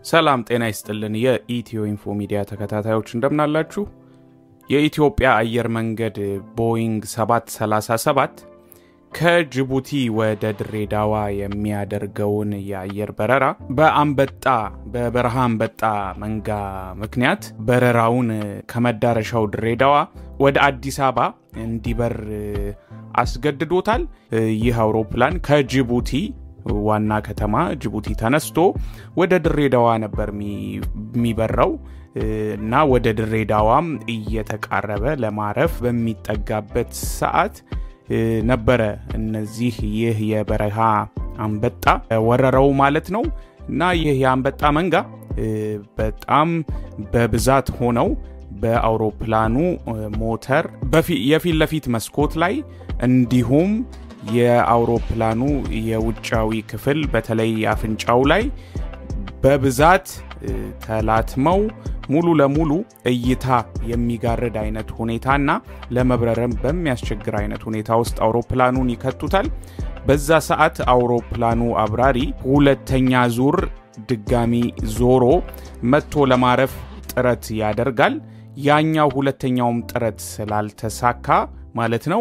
ሰላም ጤና ይስጥልን። የኢትዮ ኢንፎ ሚዲያ ተከታታዮች እንደምናላችሁ። የኢትዮጵያ አየር መንገድ ቦይንግ 737 ከጅቡቲ ወደ ድሬዳዋ የሚያደርገውን የአየር በረራ በአንበጣ በበረሃ አንበጣ መንጋ ምክንያት በረራውን ከመዳረሻው ድሬዳዋ ወደ አዲስ አበባ እንዲበር አስገድዶታል። ይህ አውሮፕላን ከጅቡቲ ዋና ከተማ ጅቡቲ ተነስቶ ወደ ድሬዳዋ ነበር የሚበረው እና ወደ ድሬዳዋም እየተቃረበ ለማረፍ በሚጠጋበት ሰዓት ነበረ እነዚህ ይህ የበረሃ አንበጣ ወረረው ማለት ነው። እና ይህ የአንበጣ መንጋ በጣም በብዛት ሆነው በአውሮፕላኑ ሞተር የፊት ለፊት መስኮት ላይ እንዲሁም የአውሮፕላኑ የውጫዊ ክፍል በተለይ አፍንጫው ላይ በብዛት ተላትመው ሙሉ ለሙሉ እይታ የሚጋርድ አይነት ሁኔታና ለመብረርም በሚያስቸግር አይነት ሁኔታ ውስጥ አውሮፕላኑን ይከቱታል። በዛ ሰዓት አውሮፕላኑ አብራሪ ሁለተኛ ዙር ድጋሚ ዞሮ መጥቶ ለማረፍ ጥረት ያደርጋል። ያኛው ሁለተኛውም ጥረት ስላልተሳካ ማለት ነው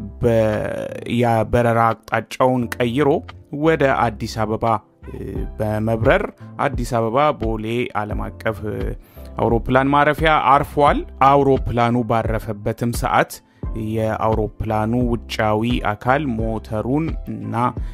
የበረራ አቅጣጫውን ቀይሮ ወደ አዲስ አበባ በመብረር አዲስ አበባ ቦሌ ዓለም አቀፍ አውሮፕላን ማረፊያ አርፏል። አውሮፕላኑ ባረፈበትም ሰዓት የአውሮፕላኑ ውጫዊ አካል ሞተሩን እና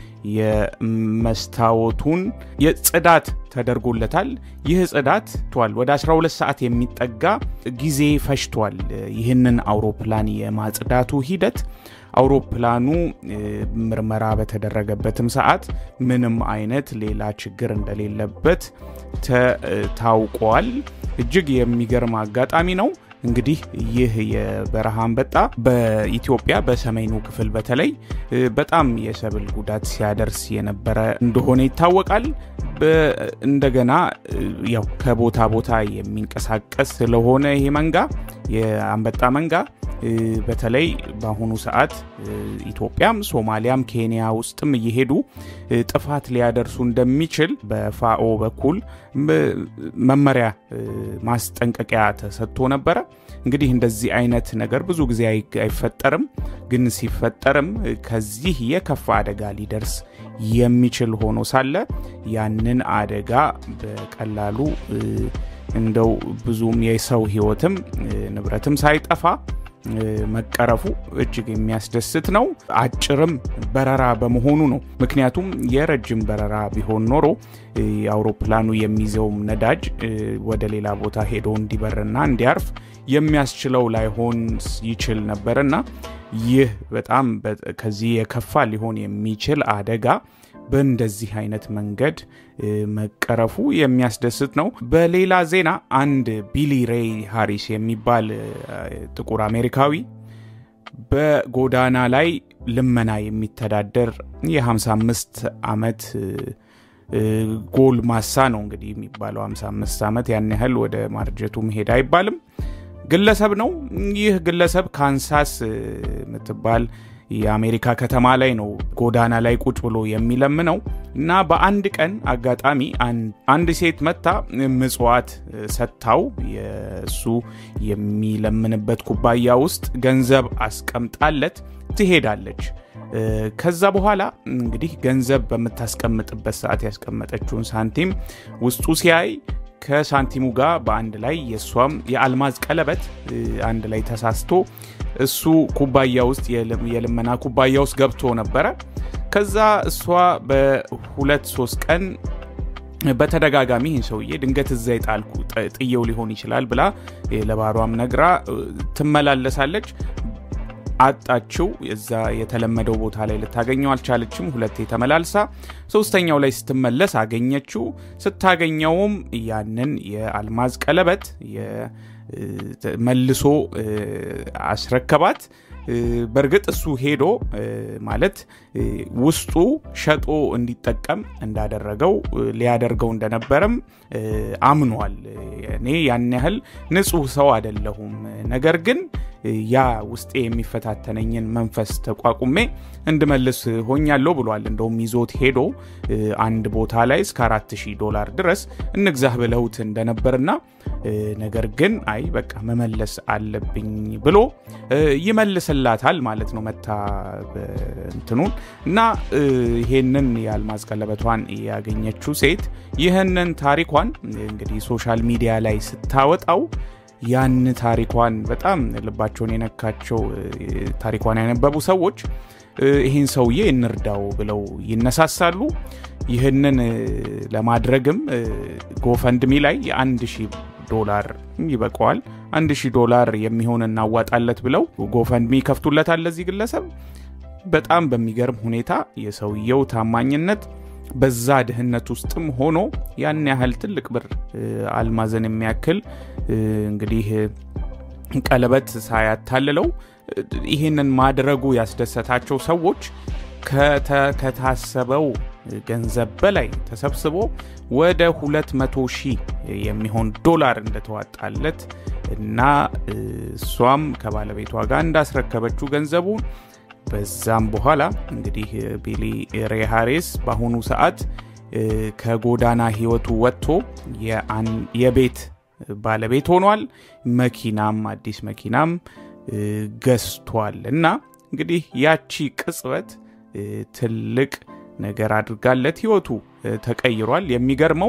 የመስታወቱን የጽዳት ተደርጎለታል። ይህ ጽዳት ቷል ወደ 12 ሰዓት የሚጠጋ ጊዜ ፈጅቷል። ይህንን አውሮፕላን የማጽዳቱ ሂደት አውሮፕላኑ ምርመራ በተደረገበትም ሰዓት ምንም አይነት ሌላ ችግር እንደሌለበት ታውቋል። እጅግ የሚገርም አጋጣሚ ነው። እንግዲህ ይህ የበረሃ አንበጣ በኢትዮጵያ በሰሜኑ ክፍል በተለይ በጣም የሰብል ጉዳት ሲያደርስ የነበረ እንደሆነ ይታወቃል። እንደገና ያው ከቦታ ቦታ የሚንቀሳቀስ ስለሆነ ይሄ መንጋ የአንበጣ መንጋ በተለይ በአሁኑ ሰዓት ኢትዮጵያም ሶማሊያም ኬንያ ውስጥም እየሄዱ ጥፋት ሊያደርሱ እንደሚችል በፋኦ በኩል መመሪያ ማስጠንቀቂያ ተሰጥቶ ነበረ። እንግዲህ እንደዚህ አይነት ነገር ብዙ ጊዜ አይፈጠርም፣ ግን ሲፈጠርም ከዚህ የከፋ አደጋ ሊደርስ የሚችል ሆኖ ሳለ ያንን አደጋ በቀላሉ እንደው ብዙም የሰው ሕይወትም ንብረትም ሳይጠፋ መቀረፉ እጅግ የሚያስደስት ነው። አጭርም በረራ በመሆኑ ነው። ምክንያቱም የረጅም በረራ ቢሆን ኖሮ አውሮፕላኑ የሚይዘውም ነዳጅ ወደ ሌላ ቦታ ሄዶ እንዲበርና እንዲያርፍ የሚያስችለው ላይሆን ይችል ነበርና ይህ በጣም ከዚህ የከፋ ሊሆን የሚችል አደጋ በእንደዚህ አይነት መንገድ መቀረፉ የሚያስደስት ነው። በሌላ ዜና አንድ ቢሊ ሬይ ሃሪስ የሚባል ጥቁር አሜሪካዊ በጎዳና ላይ ልመና የሚተዳደር የ55 ዓመት ጎልማሳ ነው እንግዲህ የሚባለው 55 ዓመት ያን ያህል ወደ ማርጀቱ መሄድ አይባልም ግለሰብ ነው። ይህ ግለሰብ ካንሳስ የምትባል የአሜሪካ ከተማ ላይ ነው ጎዳና ላይ ቁጭ ብሎ የሚለምነው እና በአንድ ቀን አጋጣሚ አንድ ሴት መታ ምጽዋት ሰጥታው የእሱ የሚለምንበት ኩባያ ውስጥ ገንዘብ አስቀምጣለት ትሄዳለች። ከዛ በኋላ እንግዲህ ገንዘብ በምታስቀምጥበት ሰዓት ያስቀመጠችውን ሳንቲም ውስጡ ሲያይ ከሳንቲሙ ጋር በአንድ ላይ የእሷም የአልማዝ ቀለበት አንድ ላይ ተሳስቶ እሱ ኩባያ ውስጥ የልመና ኩባያ ውስጥ ገብቶ ነበረ። ከዛ እሷ በሁለት ሶስት ቀን በተደጋጋሚ ይህን ሰውዬ ድንገት እዛ የጣልኩ ጥየው ሊሆን ይችላል ብላ ለባሯም ነግራ ትመላለሳለች። አጣችው። እዛ የተለመደው ቦታ ላይ ልታገኘው አልቻለችም። ሁለቴ ተመላልሳ ሶስተኛው ላይ ስትመለስ አገኘችው። ስታገኘውም ያንን የአልማዝ ቀለበት መልሶ አስረከባት። በእርግጥ እሱ ሄዶ ማለት ውስጡ ሸጦ እንዲጠቀም እንዳደረገው ሊያደርገው እንደነበረም አምኗል። እኔ ያን ያህል ንጹሕ ሰው አይደለሁም፣ ነገር ግን ያ ውስጤ የሚፈታተነኝን መንፈስ ተቋቁሜ እንድመልስ ሆኛለሁ ብሏል። እንደውም ይዞት ሄዶ አንድ ቦታ ላይ እስከ 4000 ዶላር ድረስ እንግዛህ ብለውት እንደነበርና ነገር ግን አይ በቃ መመለስ አለብኝ ብሎ ይመልስላታል ማለት ነው። መታ እንትኑን እና ይሄንን የአልማዝ ቀለበቷን ያገኘችው ሴት ይህንን ታሪኳን እንግዲህ ሶሻል ሚዲያ ላይ ስታወጣው ያን ታሪኳን በጣም ልባቸውን የነካቸው ታሪኳን ያነበቡ ሰዎች ይህን ሰውዬ እንርዳው ብለው ይነሳሳሉ። ይህንን ለማድረግም ጎፈንድሚ ላይ የአንድ ሺህ ዶላር ይበቀዋል አንድ ሺህ ዶላር የሚሆን እናዋጣለት ብለው ጎፈንድሚ ይከፍቱለታል ለዚህ ግለሰብ። በጣም በሚገርም ሁኔታ የሰውየው ታማኝነት በዛ ድህነት ውስጥም ሆኖ ያን ያህል ትልቅ ብር አልማዝን የሚያክል እንግዲህ ቀለበት ሳያታልለው ይህንን ማድረጉ ያስደሰታቸው ሰዎች ከታሰበው ገንዘብ በላይ ተሰብስቦ ወደ 200 ሺህ የሚሆን ዶላር እንደተዋጣለት እና እሷም ከባለቤቷ ጋር እንዳስረከበችው ገንዘቡን በዛም በኋላ እንግዲህ ቢሊ ሬ ሃሪስ በአሁኑ ሰዓት ከጎዳና ህይወቱ ወጥቶ የቤት ባለቤት ሆኗል። መኪናም አዲስ መኪናም ገዝቷል እና እንግዲህ ያቺ ቅጽበት ትልቅ ነገር አድርጋለት ህይወቱ ተቀይሯል። የሚገርመው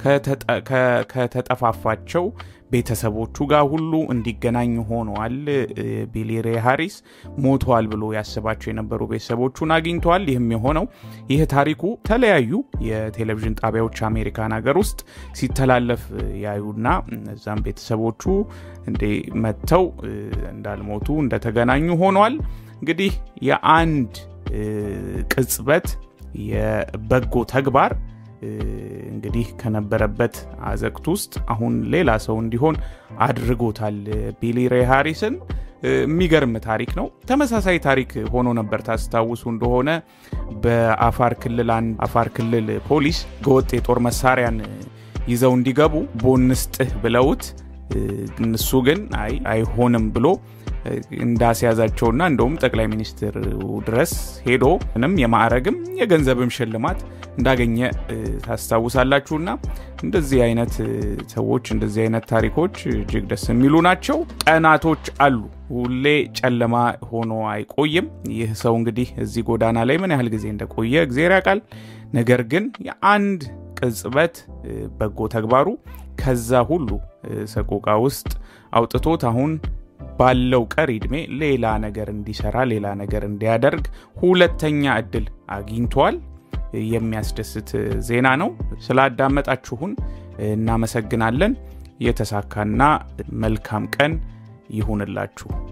ከተጠፋፋቸው ቤተሰቦቹ ጋር ሁሉ እንዲገናኝ ሆነዋል። ቢሊ ሬ ሃሪስ ሞተዋል ብሎ ያስባቸው የነበሩ ቤተሰቦቹን አግኝተዋል። ይህም የሆነው ይህ ታሪኩ የተለያዩ የቴሌቪዥን ጣቢያዎች አሜሪካን ሀገር ውስጥ ሲተላለፍ ያዩና እዛም ቤተሰቦቹ እንዴ መጥተው እንዳልሞቱ እንደተገናኙ ሆነዋል። እንግዲህ የአንድ ቅጽበት የበጎ ተግባር እንግዲህ ከነበረበት አዘቅት ውስጥ አሁን ሌላ ሰው እንዲሆን አድርጎታል ቢሊ ሬ ሃሪስን። የሚገርም ታሪክ ነው። ተመሳሳይ ታሪክ ሆኖ ነበር ታስታውሱ እንደሆነ በአፋር ክልል አንድ አፋር ክልል ፖሊስ ገወጥ የጦር መሳሪያን ይዘው እንዲገቡ ቦንስጥህ ብለውት እሱ ግን አይ አይሆንም ብሎ እንዳስያዛቸውና እንደውም ጠቅላይ ሚኒስትር ድረስ ሄዶ ምንም የማዕረግም የገንዘብም ሽልማት እንዳገኘ ታስታውሳላችሁና እንደዚህ አይነት ሰዎች እንደዚህ አይነት ታሪኮች እጅግ ደስ የሚሉ ናቸው። ቀናቶች አሉ፣ ሁሌ ጨለማ ሆኖ አይቆይም። ይህ ሰው እንግዲህ እዚህ ጎዳና ላይ ምን ያህል ጊዜ እንደቆየ እግዜር ያውቃል። ነገር ግን የአንድ ቅጽበት በጎ ተግባሩ ከዛ ሁሉ ሰቆቃ ውስጥ አውጥቶት አሁን ባለው ቀሪ ዕድሜ ሌላ ነገር እንዲሰራ ሌላ ነገር እንዲያደርግ ሁለተኛ እድል አግኝቷል። የሚያስደስት ዜና ነው። ስላዳመጣችሁን እናመሰግናለን። የተሳካና መልካም ቀን ይሁንላችሁ።